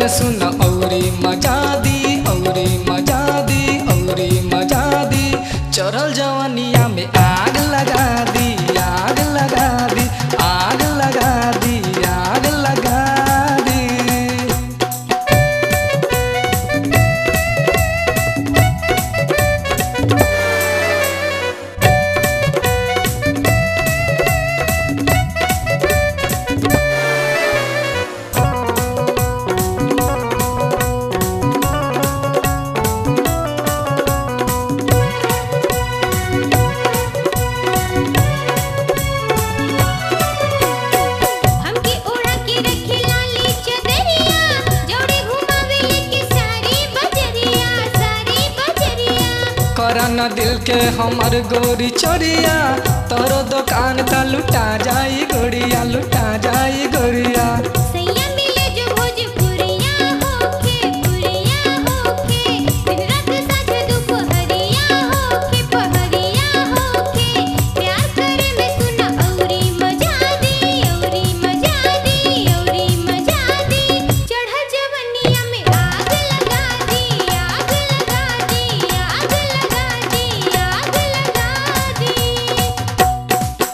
में सुन औरी मजा दी औरी मजा दी औरी मजा दी चरल जवनिया में आग लगा दी आग लगा दी आग लगा दी आग लगा दी हमके ओढ़ा के रखे लाली चदरिया जोड़े घुमावे लेके सारी बजरिया सारी बजरिया करन दिल के हमर गोरी चोरिया तोरो दुकान त लुटा जाई गोरिया लुटा जाई गोरिया सैया मिले जो भोजपुरिया होके पुरिया होके दिन रात साँझ दुपहरिया होके पहरिया होके प्यार करे में सुना औरी मजा दी औरी मजा दी औरी मजा दी चढ़ जवनिया में आग लगा दी आग लगा दी आग लगा दी आग लगा दी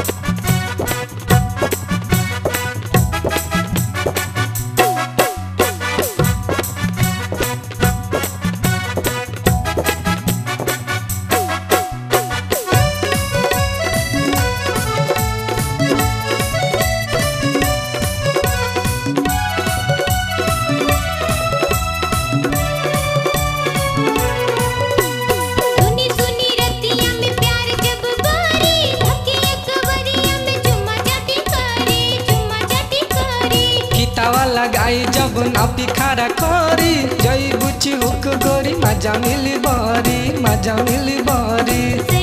सुनी सुनी रतिया में प्यार जब बारी धके अकबरिया में चुम्मा जाती करी चुम्मा जाती करी कितावा लगाई जब नापी खारा करी जई बुची हुक गोरी मजा मिली बरी मजा मिली बरी से